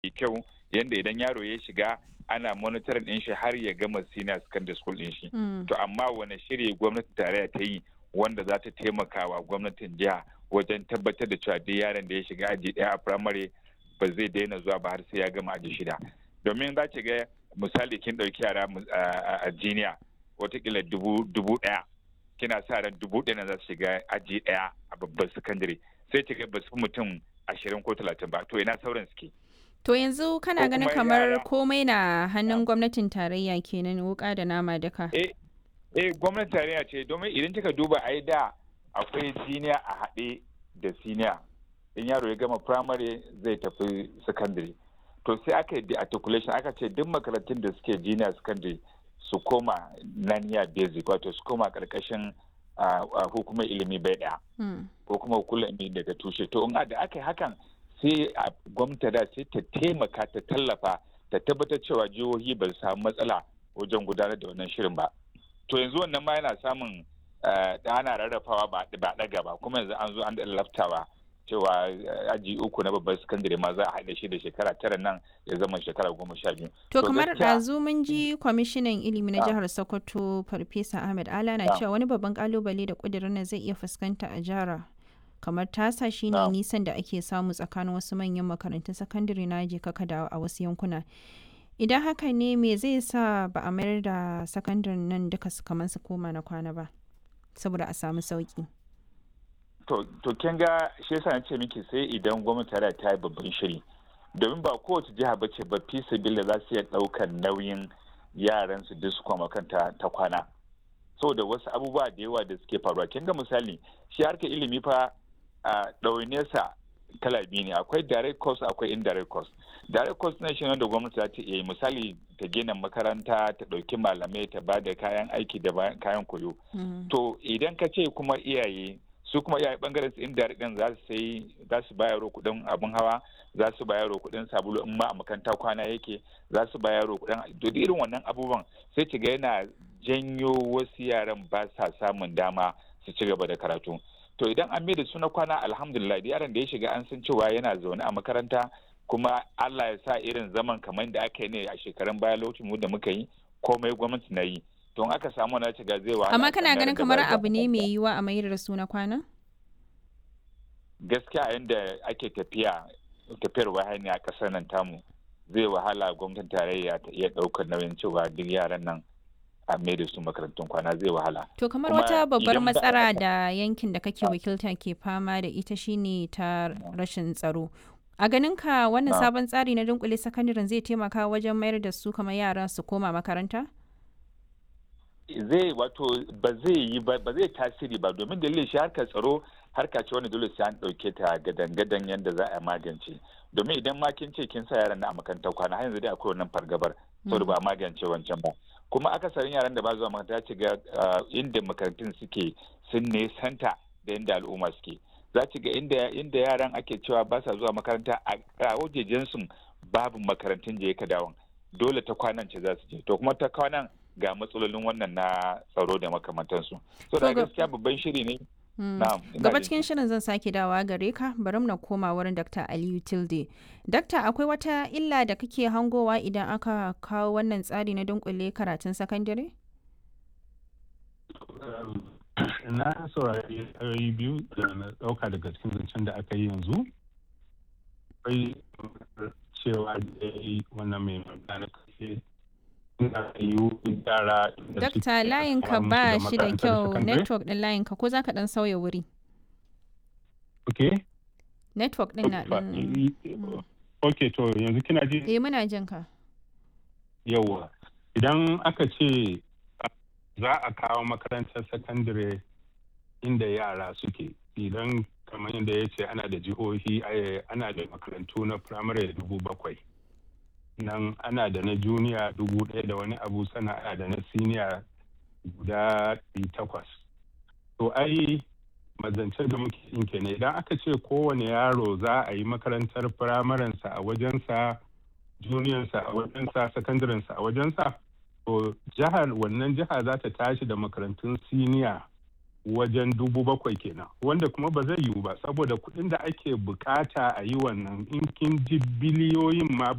kyau yadda idan yaro ya shiga ana monitoring din shi har ya gama senior secondary school din shi to amma wani shiri gwamnatin tarayya ta yi wanda za ta taimaka wa gwamnatin jiha wajen tabbatar da cewa duk yaron da ya shiga aji daya a primary ba zai daina zuwa ba har sai ya gama aji shida domin za ki ga misali kin ɗauki yara a jiniya watakila dubu ɗaya kina sa ran dubu ɗaya na za su shiga aji ɗaya a babban sakandare sai ki ga ba su mutum ashirin ko talatin ba to ina sauran suke To yanzu kana ganin kamar komai na hannun gwamnatin tarayya kenan wuka da nama duka. Eh, eh gwamnatin tarayya ce domin idan kika duba ai da akwai siniya a haɗe da siniya. In yaro ya gama primary zai tafi secondary. To sai aka yi articulation aka ce duk makarantun da suke junior secondary su koma naniya basic wato su koma karkashin hukumar ilimi bai ɗaya. Ko kuma hukumar ilimi daga tushe. To in da aka yi hakan sai a gwamnati da sai ta taimaka ta tallafa ta tabbatar cewa jihohi ba su samu matsala wajen gudanar da wannan shirin ba to yanzu wannan ma yana samun da ana rarrafawa ba ɗaga ba kuma yanzu an zo an da laftawa cewa aji uku na babban sakandare ma za a haɗa shi da shekara tara nan ya zama shekara goma sha biyu. To kamar ɗazu mun ji kwamishinan ilimi na jihar Sokoto Farfesa Ahmed Ala na cewa wani babban kalubale da ƙudurin nan zai iya fuskanta a jihar kamar tasa shine nisan da ake samu tsakanin wasu manyan makarantun sakandare na je kaka da a wasu yankuna idan haka ne me zai sa ba a mayar da sakandaren nan duka su kamar su koma na kwana ba saboda a samu sauki to to kin ga shi yasa nace miki sai idan gwamnati ta ta yi babban shiri domin ba kowace jiha ba ce ba fi sabila za su iya ɗaukar nauyin yaran su duk su koma kanta ta kwana saboda wasu abubuwa da yawa da suke faruwa kin ga misali shi harkar ilimi fa a ɗaunesa kala biyu ne akwai direct cost akwai indirect cost direct cost na shi wanda gwamnati za ta iya misali ta gina makaranta ta ɗauki malamai ta ba da kayan aiki da kayan koyo to idan ka ce kuma iyaye su kuma iyaye bangaren su indirect din za su sai za su bayaro kuɗin abin hawa za su bayaro kuɗin sabulu in ma a makaranta kwana yake za su bayaro kuɗin to irin wannan abubuwan sai ki ga yana janyo wasu yaran ba sa samun dama su ci gaba da karatu to idan an da su na kwana alhamdulillah yaron da ya shiga an san cewa yana zaune a makaranta kuma Allah ya sa irin zaman kamar da aka yi ne a shekarun baya lokacin mu da muka yi komai gwamnati na yi to aka samu na shiga zai wa amma kana ganin kamar abu ne mai yiwa a mayar da su na kwana gaskiya yadda ake tafiya tafiyar wahani a kasar nan tamu zai wahala gwamnatin tarayya ta iya ɗaukar nauyin cewa duk yaran nan a mai da su makarantun kwana zai wahala. To kamar wata babbar matsala da yankin da kake wakilta ke fama da ita shine ta rashin tsaro. A ganin ka wannan sabon tsari na dunkule sakandaren zai taimaka wajen mayar da su kamar yara su koma makaranta? Zai wato ba zai yi ba zai tasiri ba domin dalilin shi harkar tsaro harka ce wanda dole sai an ɗauke ta gadan-gadan yadda za a magance. Domin idan ma kin ce kin sa yaran na a makarantar kwana har yanzu dai akwai wannan fargabar saboda ba a magance wancan ba. kuma akasarin yaran da ba zuwa makaranta ci ga inda makarantun suke sun nesanta da inda al'umma suke za ci ga inda yaran ake cewa ba sa zuwa makaranta a wajejen su babu makarantun je ka dawon dole ta kwanan ce za su je to kuma ta kwanan ga matsalolin wannan na tsaro da makamantansu so da gaskiya babban shiri ne Gaba cikin shirin zan sake dawa gare ka bari na koma wurin Dr. Aliyu Tilde. Dakta akwai wata illa da kake hangowa idan aka kawo wannan tsari na dunkule karatun sakandare? Na saurari ra'ayi biyu da na ɗauka daga cikin zancen da aka yi yanzu. Akwai cewa da wannan mai magana kashe Dakta layinka ba shi da kyau network din layinka ko za ka dan sauya wuri? Ok. Network din na ɗin. Ok to yanzu kina ji? Eh muna jin ka. Yawwa. Idan aka ce za a kawo makarantar sakandare inda yara suke idan kamar yadda ya ce ana da jihohi ana da makarantu na firamare dubu bakwai. nan ana da na juniya dubu ɗaya da wani abu sana ana da na siniya guda takwas to ai mazancen da muke yin kenan idan aka ce kowane yaro za a yi makarantar firamarensa a wajensa juniyansa a wajensa sakandarensa a wajensa to jihar wannan jiha za ta tashi da makarantun siniya wajen dubu bakwai kenan wanda kuma ba zai yiwu ba saboda kuɗin da ake bukata a yi wannan in kin ji biliyoyin ma